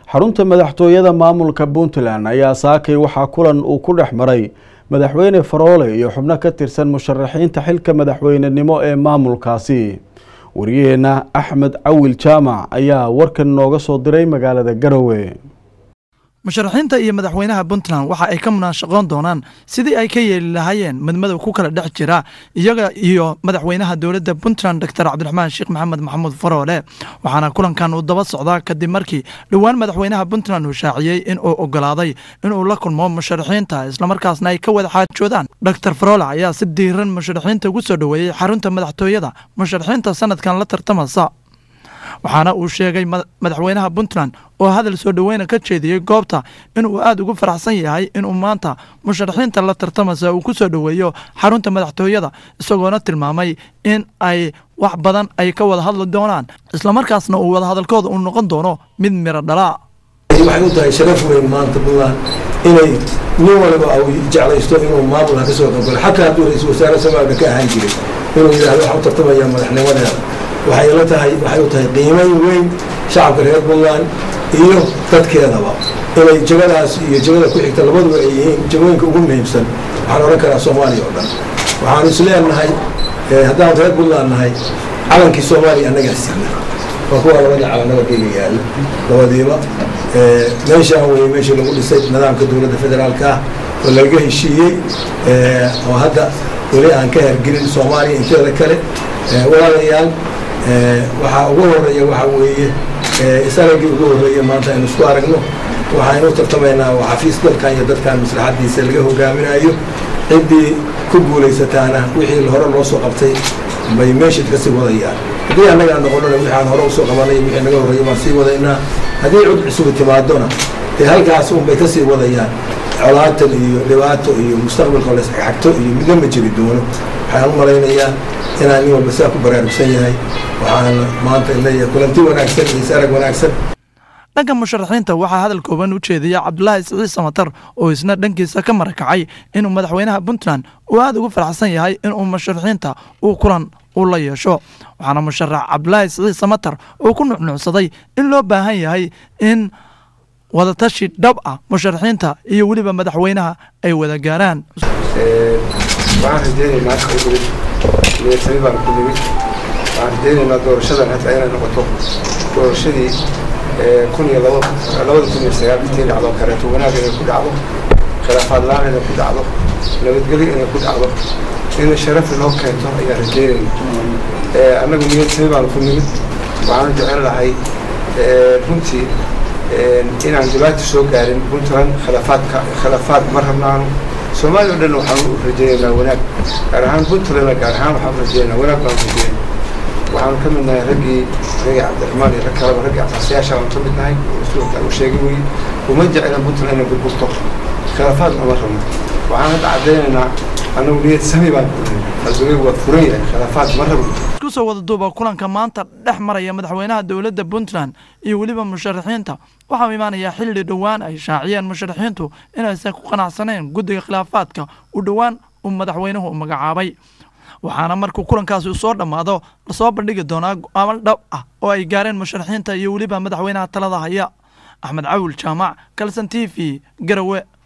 xarunta madaxtooyada maamulka puntland ayaa saakay waxaa kulan uu ku dhex maray madaxweyne faroole iyo xubno ka tirsan musharaxiinta xilka madaxweynenimo ee maamulkaasi wariyaheenna axmed cawil jaamac ayaa warkan nooga soo diray magaalada garowe musharaxiinta iyo madaxweynaha puntland waxa ay ka munaashaqoon doonaan sidii ay ka yeeli lahaayeen madmadow ku kala dhex jira iyaga iyo madaxweynaha dowladda puntland doctor cabdiraxmaan sheekh maxamed maxamuud faroole waxaana kulankan uu daba socdaa kadib markii dhowaan madaxweynaha puntland uu shaaciyey in uu ogolaaday inuu la kulmo musharaxiinta islamarkaasna ay ka wada xaajoodaan doctor faroole ayaa si diiran musharaxiinta ugu soo dhoweeyey xarunta madaxtooyada musharaxiinta sanadkan la tartamasa waxaana uu sheegay madaxweynaha puntland oo hadal soo dhoweyna ka jeediyey goobta inuu aada ugu faraxsan yahay inuu maanta musharaxiinta la tartamasa uu ku soo dhoweeyo xarunta madaxtooyada isagoona tilmaamay in ay wax badan ay ka wada hadli doonaan islamarkaasna uu wadahadalkooda uu noqon doono mid miro dhalaa waxay u tahay sharaf weyn maanta puntland inay nin waliba uu jeclaysto inuu maamulka ka soo qaybgalo xataa hadduu ra-iisul wasaare somaalka ka ahaan jiray inuu yidhahdo waxaan u tartamayaa madaxnimadeeda waxay la tahay waxay u tahay qiimayn weyn shacabka reer puntland iyo dadkeedaba inay jagadaas iyo jagada ku xigta labaduba ay yihiin jagooyinka ugu muhiimsan waxaan odhan karaa soomaaliya oo dhan waxaanu isleenahay haddaan reer puntland nahay calankii soomaaliya annagaa signa waa kuwa labadii calan nabadgeyga yaalla labadiiba meeshaan weye meeshii lagu dhisay nidaamka dowladda federaalka ah oo laga heshiiyey oo hadda weli aan ka hergelin soomaaliya inteeda kale walaalayaal waxaa ugu horeeya waxaa weeye isaragii ugu horreeya maanta aynu isku aragno waxaynu tartamaynaa waa xafiis dalkan iyo dadkan maslaxadiisa laga hogaaminayo ciddii ku guulaysataana wixii hore loo soo qabtay bay meeshid ka sii wadayaan haddii annagaa noqonona wixii aan hore usoo qabanay wixii naga horreeya baan sii wadaynaa haddii cud cusubu timaadona dee halkaas unbay ka sii wadayaan colaatan iyo dhibaato iyo mustaqbalka la isxagxagto iyo midna ma jiri doono waxaan u malaynayaa inaan nin walba saa ku baraarugsan yahay waxaan maanta leeyahay kulanti wanaagsan iyo sarag wanaagsan dhanka musharaxiinta waxaa hadal kooban u jeediya cabdulaahi siciid samatar oo isna dhankiisa ka marakacay inuu madaxweynaha puntland uu aada ugu faraxsan yahay inuu musharaxiinta uu kulan u la yeesho waxaana musharax cabdulaahi siciid samatar uu ku nucnuucsaday in loo baahan yahay in wadatashi dhab ah musharaxiinta iyo weliba madaxweynaha ay wada gaaraan waxaan rajeynaynaa halka u nimid niyadtami baan ku nimid waxaan rajeynaynaa doorashadan hata inay noqoto doorashadii kun iyo labada kun iyo sagaal intii dhacdo kareeto wanaag inay ku dhacdo khilaafaad la-aan inay ku dhacdo nabadgelyo inay ku dhacdo in sharaf inoo keento ayaan rajeynayna annagu niyadtami baan ku nimid waxaanu jecel lahay runtii inaan dhibaato soo gaarin puntland khilaafaadka khilaafaad ma rabnaanu soomaaliya o dhan waxaan u rajeynaynaa wanaag gaar ahaan puntlandna gaar ahaan waxaan u rajeynaynaa wanaag baan rajeyna waxaanu ka mid nahay raggii raggii cabdiraxmaan iyo rag kaleba raggii asaasiyaasha aan ka mid nahay suurta u sheegay weye uma jeclan puntland inay burburto khilaafaad uma rabno waxaan hadda caddaynaynaa annagu niyad sami baan ku nahay qalbigaygu waa furan yahay khilaafaad ma rabno isku soo wada duuba kulanka maanta dhex maraya madaxweynaha dowladda puntland iyo weliba musharaxiinta waxaa imaanayaa xilli dhowaan ay shaaciyeen musharaxiintu inaysan ku qanacsaneen guddiga khilaafaadka u dhowaan uu madaxweynuhu magacaabay waxaana markuu kulankaasi soo dhammaado lasoo bandhigi doonaa go-aamo dhab ah oo ay gaareen musharaxiinta iyo weliba madaxweynaha talada haya axmed cawil jaamac kalson t v garowe